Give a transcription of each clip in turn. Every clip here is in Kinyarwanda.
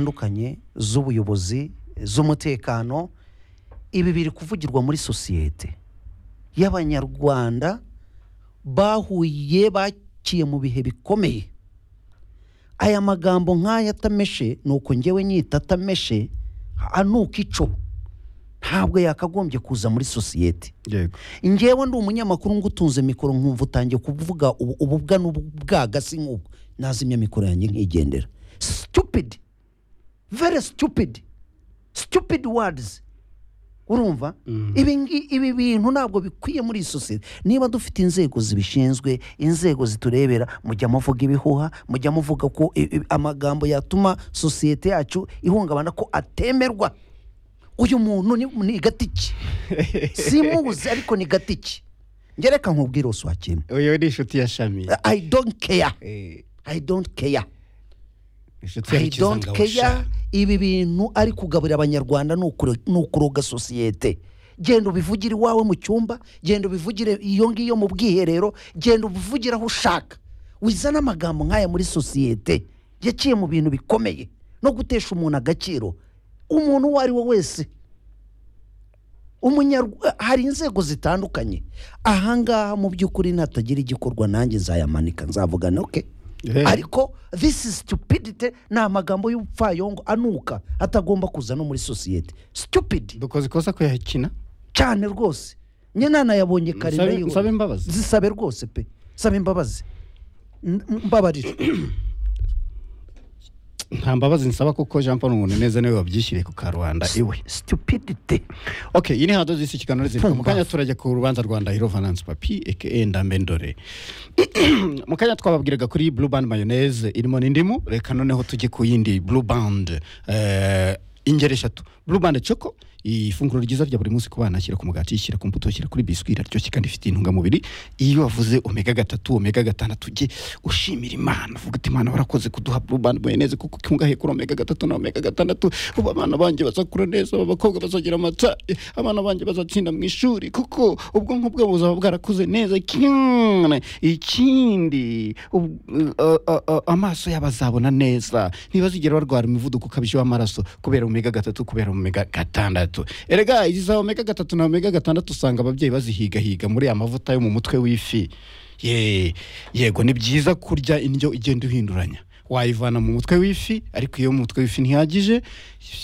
zitandukanye z'ubuyobozi z'umutekano ibi biri kuvugirwa muri sosiyete y'abanyarwanda bahuye baciye mu bihe bikomeye aya magambo nk'aya atameshe ni uko ngewe nyita atameshe anuka ico ntabwo yakagombye kuza muri sosiyete yego ngewe ndi umunyamakuru ngutunze mikoro nkumva utangiye kuvuga ubu- ububwa n'ubwaga si nk'ubwo nazimya mikoro yanjye nkigendera stupid very stupid stupid words urumva ibi ngi- ibi bintu ntabwo bikwiye muri iyi sosiyete niba dufite inzego zibishinzwe inzego ziturebera mujya muvuga ibihuha mujya muvuga ko i- i- amagambo yatuma sosiyete yacu ihungabana ko atemerwa uyu muntu ni, ni gatiki simuzi ariko ni gatiki ngereka nkubwire uswakira uyu ni inshuti ya shami i don't care Eh, i don't care inshuti ya i don't kizangabo care shami. ibi bintu ari kugaburira abanyarwanda ni ukuro- ni ukuroga sosiyete genda ubivugire iwawe mu cyumba genda ubivugire iyo ngiyo mu bwiherero genda ubivugire aho ushaka wizana amagambo nk'aya muri sosiyete yaciye mu bintu bikomeye no gutesha umuntu agaciro umuntu uwo ari we wese Umunyarwa- hari inzego zitandukanye ahangaha mu by'ukuri natagira igikorwa nanjye nzayamanika nzavugana oke Eh. ariko this is stupidity ni amagambo y'ubupfayongo anuka atagomba kuza no muri sosiyete stupid dukoze ikosa kuyakina cyane rwose nye nanayabonye kare Nsabe- ndayiho- nsabe imbabazi. zisabe rwose pe sabe imbabazi N- mbabarira nta mbabazi nsaba kuko jean paul umuntu neza niwe wabyishyiriye ku karubanda iwe stupidity ok iyi ni hadozi y'isi kiganiro ziri mu Tumba. kanya turajya ku rubanza rwa ndahiro vanance papi aka ndambendore mu kanya twababwiraga kuri blue band mayonnaise irimo n'indimu reka noneho tujye ku yindi blue band eh, ingeri eshatu blue band choco ifunguro ryiza rya buri munsi ku bana shyira ku mugati shyira ku mbuto shyira kuri biswi iraryoshye kandi ifite intungamubiri iyo wavuze omega gatatu omega gatandatu ujye ushimira imana uvuga uti imana warakoze kuduha blue band mayonnaise kuko ikungahaye kuri omega gatatu na omega gatandatu ubu abana banjye bazakura neza abakobwa bazagira amata eh, abana banjye bazatsinda mu ishuri kuko ubwonko bwabo buzaba bwarakuze neza cyane ikindi ub- uh, uh, uh, amaso yabo azabona neza ntibazigera barwara imivuduko ukabije w'amaraso kubera omega gatatu kubera omega gatandatu erega izi za omega gatatu na omega gatandatu usanga ababyeyi bazihigahiga muri aya mavuta yo mu mutwe w'ifi Ye, yego ni byiza kurya indyo igenda uhinduranya wayivana mu mutwe w'ifi ariko iyo mu mutwe w'ifi ntihagije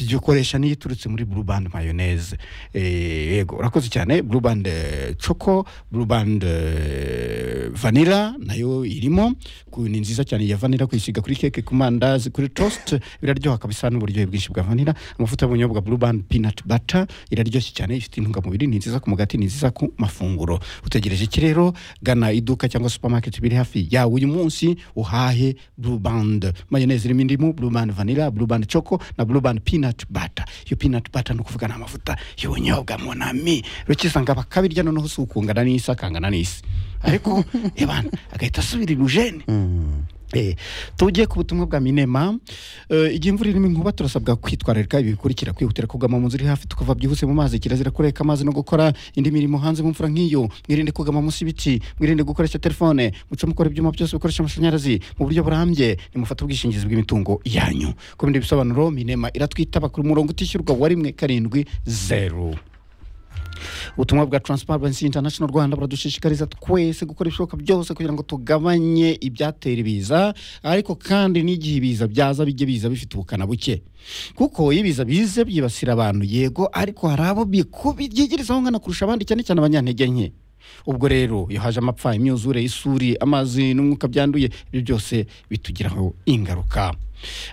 jya ukoresha n'iyo iturutse muri blue band mayonnaise Eh, yego urakoze cyane blue band eh, choco blue band eh, vanilla nayo irimo ku- ni nziza cyane ya vanilla kuyisiga kuri keke ku mandazi kuri toast biraryoha kabisa n'uburyohe bwinshi bwa vanilla amavuta y'ubunyobwa blue band peanut butter iraryoshye cyane ifite intungamubiri ni nziza ku mugati ni nziza ku mafunguro utegereje iki rero gana iduka cyangwa supermarket biri hafi yawe uyu munsi uhahe blue band mayonnaise irimo indimu blue band vanilla blue band choco na blue band peanut butter iyo peanut butter ni ukuvuga ni amavuta y'ubunyobwa munami rukisanga bakabirya noneho si ukungana n'isi akangana n'isi ariko ebana agahita asubira ibujeni Eh, tujye ku butumwa bwa minema Eh, igihe imvura irimo inkuba turasabwa kwitwararika ibi bikurikira kwihutira kugama mu nzu iri hafi tukava byihuse mu mazi kirazira kureka amazi no gukora indi mirimo hanze mu mvura nk'iyo mwirinde kugama munsi y'ibiti mwirinde gukoresha telefone muce mukora ibyuma byose bikoresha amashanyarazi mu buryo burambye nimufate ubwishingizi bw'imitungo yanyu ku bindi bisobanuro minema iratwitaba ku murongo utishyurwa wa rimwe karindwi zeru ubutumwa bwa transparency international rwanda buradushishikariza twese gukora ibishoboka byose kugira ngo tugabanye ibyatera ibiza ariko kandi n'igihe ibiza byaza bijye biza bifite ubukana buke kuko iyo ibiza bize byibasira abantu yego ariko hari abo biku- byigirizaho nkana kurusha abandi cyane cyane abanyantege nke ubwo rero iyo haje amapfa imyuzure isuri amazi n'umwuka byanduye ibyo byose bitugiraho ingaruka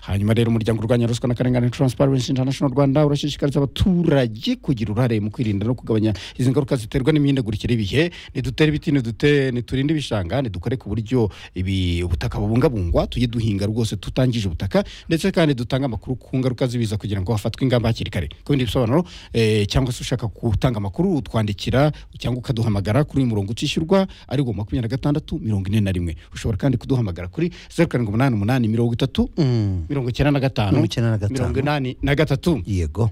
hanyuma rero umuryango urwanya ruswa n'akarengane transparency international rwanda urashishikariza abaturage kugira uruhare mu kwirinda no kugabanya izi ngaruka ziterwa n'imihindagurikire y'ibihe nidutere ibiti nidute niturinde ibishanga nidukore ku buryo ibi ubutaka bubungabungwa tujye duhinga rwose tutangije ubutaka ndetse kandi dutange amakuru ku ngaruka z'ibiza kugira ngo hafatwe ingamba hakiri kare ku bindi bisobanuro eh, cyangwa se ushaka gutanga amakuru utwandikira cyangwa ukaduhamagara kuri uyu murongo utishyurwa ari wo makumyabiri na gatandatu mirongo ine na rimwe ushobora kandi kuduhamagara kuri zeru karindwi umunani umunani mirongo itatu mirongo icyenda na gatanu Mirongo icyenda na gatanu. mirongo inani na gatatu yego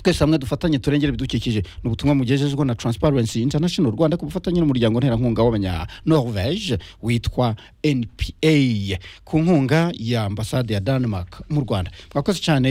twese hamwe dufatanye turengere ibidukikije ni ubutumwa mugejejwe na transparency international rwanda ku bufatanye n'umuryango nterankunga w'abanya norvege witwa npa ku nkunga ya ambasade ya denmark mu rwanda mwakoze cyane